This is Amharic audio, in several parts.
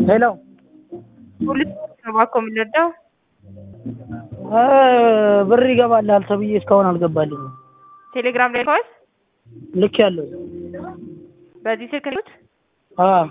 ሄሎ ፖሊስ ነው እባክዎ የምንረዳው? ብር ይገባልሃል ተብዬ እስካሁን አልገባልኝም። ቴሌግራም ላይ ልከዋል? ልኬያለሁ። በዚህ ስልክ ነው? አዎ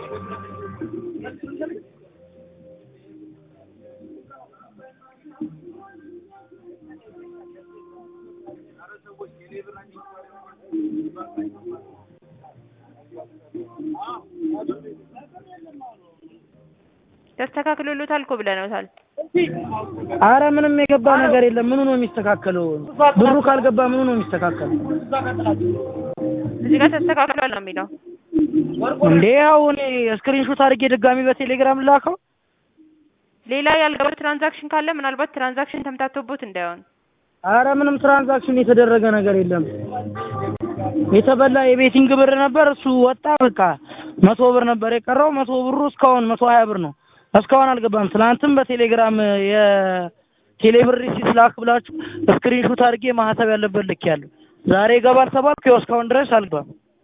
ተስተካክሎሎታል እኮ ብለነውታል። አረ ምንም የገባ ነገር የለም። ምኑ ነው የሚስተካከለው? ብሩ ካልገባ ምኑ ነው የሚስተካከለው? እዚህ ጋር ተስተካክሏል ነው የሚለው። እንዴ ያው እኔ ስክሪንሾት አድርጌ ድጋሚ በቴሌግራም ላከው። ሌላ ያልገባ ትራንዛክሽን ካለ ምናልባት ትራንዛክሽን ተምታቶቦት እንዳይሆን። አረ ምንም ትራንዛክሽን የተደረገ ነገር የለም። የተበላ የቤቲንግ ብር ነበር፣ እሱ ወጣ። በቃ መቶ ብር ነበር የቀረው። መቶ ብሩ እስካሁን መቶ ሀያ ብር ነው። እስካሁን አልገባም። ትናንትም በቴሌግራም የቴሌብር ሪሲት ላክ ብላችሁ ስክሪንሾት አድርጌ ማህተብ ያለበት ልኬያለሁ። ዛሬ ይገባል ተባልኩ። ያው እስካሁን ድረስ አልገባም።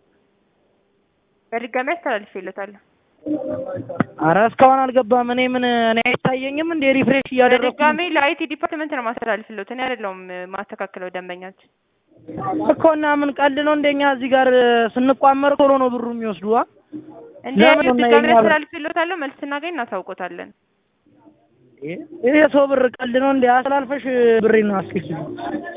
በድጋሚ አስተላልፌለታለሁ። አረ እስካሁን አልገባም። እኔ ምን እኔ አይታየኝም እንዴ? ሪፍሬሽ እያደረኩ በድጋሚ ለአይቲ ዲፓርትመንት ነው ማስተላልፍለት። እኔ አይደለሁም ማስተካከለው ደንበኛችን እኮ እና ምን ቀልድ ነው እንደኛ እዚህ ጋር ስንቋመር ቶሎ ነው ብሩ የሚወስዱ አ እንደ ድጋሚ አስተላልፍለታለሁ። መልስ ስናገኝ እናሳውቆታለን። ይሄ ሰው ብር ቀልድ ነው እንዴ? አስተላልፈሽ ብሬን አስልኪ